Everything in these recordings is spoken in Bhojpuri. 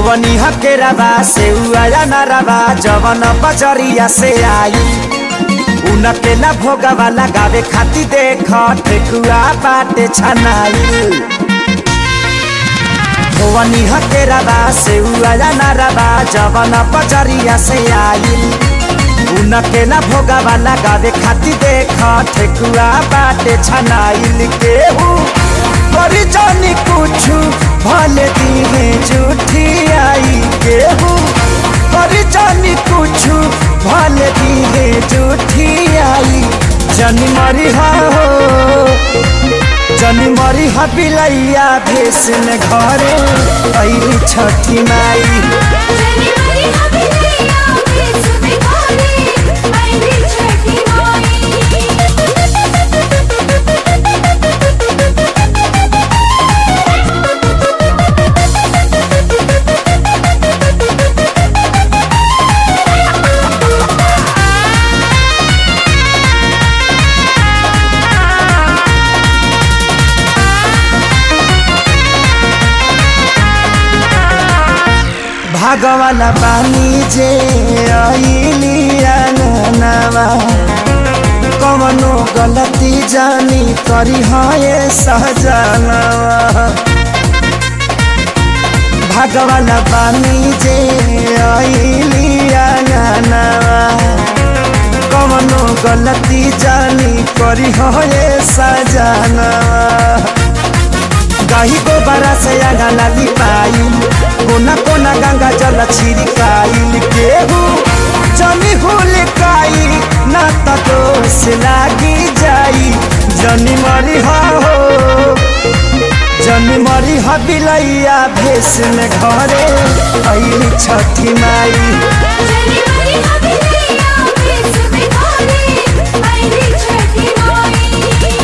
धोवनी हकेराबा से उया नाराबा जवन बजरिया से आई उनके ना भोगवा लगावे खाती देख ठेकुआ बाटे छनाई धोवनी हकेराबा से उया नाराबा जवन बजरिया से आई उनके ना भोगवा लगावे खाती देख ठेकुआ बाटे छनाइल केहू करी जानी कुछु भले दिहे झूठी आई केहू करी जानी कुछु भले दिहे झूठी आई जनी मरी हो जनी मरी हा बिलैया भेस में घरे ऐली छठी माई जनी मरी हबिलैया भेस में घरे आईली छठी भागवाला बानी जे ऐली आंगनवा कवनो गलती जानी करी है सहजनवा भागवाला बानी जे ऐली आंगनवा कवनो गलती जानी करी है सजनवा गाही गोबरा से आगा लिपाइल कोना कोना गंगा जल छिड़काइल केहू जमी हुल काई ना त दोष लागी जाई जनी मरी हो जनी मरी ह बिलैया भेस में घरे ऐली छठी माई जनी मरी हबिलैया भेस में घरे आईली छठी माई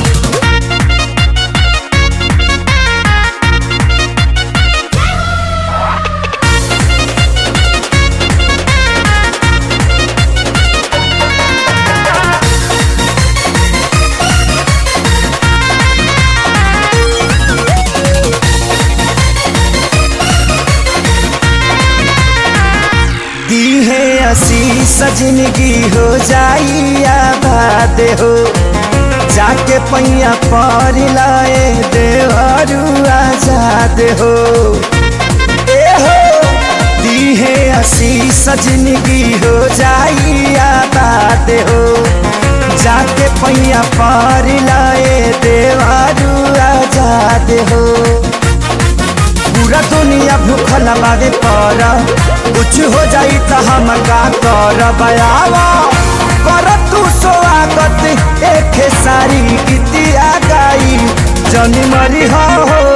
दी है आशीष जिंदगी हो जाई आबाद हो जाके पैया पर लाए देवरू आजाद हो ए हो दी है आशीष जिंदगी हो जाई आबाद हो जाके पैया पर लाए देवरू आजाद हो पूरा दुनिया भूखल बावे पर कुछ हो जाई त हम का कर बयावा कर तू स्वागत एक सारी गीतिया गाई जनी मरी हो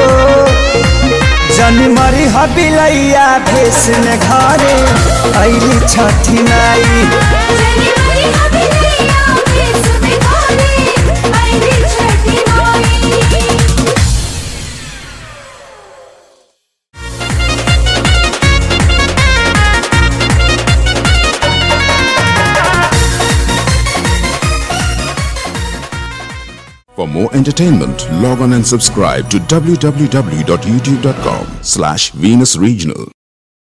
जनी मरी हो बिलैया भेस में घरे ऐली छठी माई जनी मरी हबिलैया भेस में घरे आईली छठी माई For more entertainment, log on and subscribe to www.youtube.com slash Venus Regional.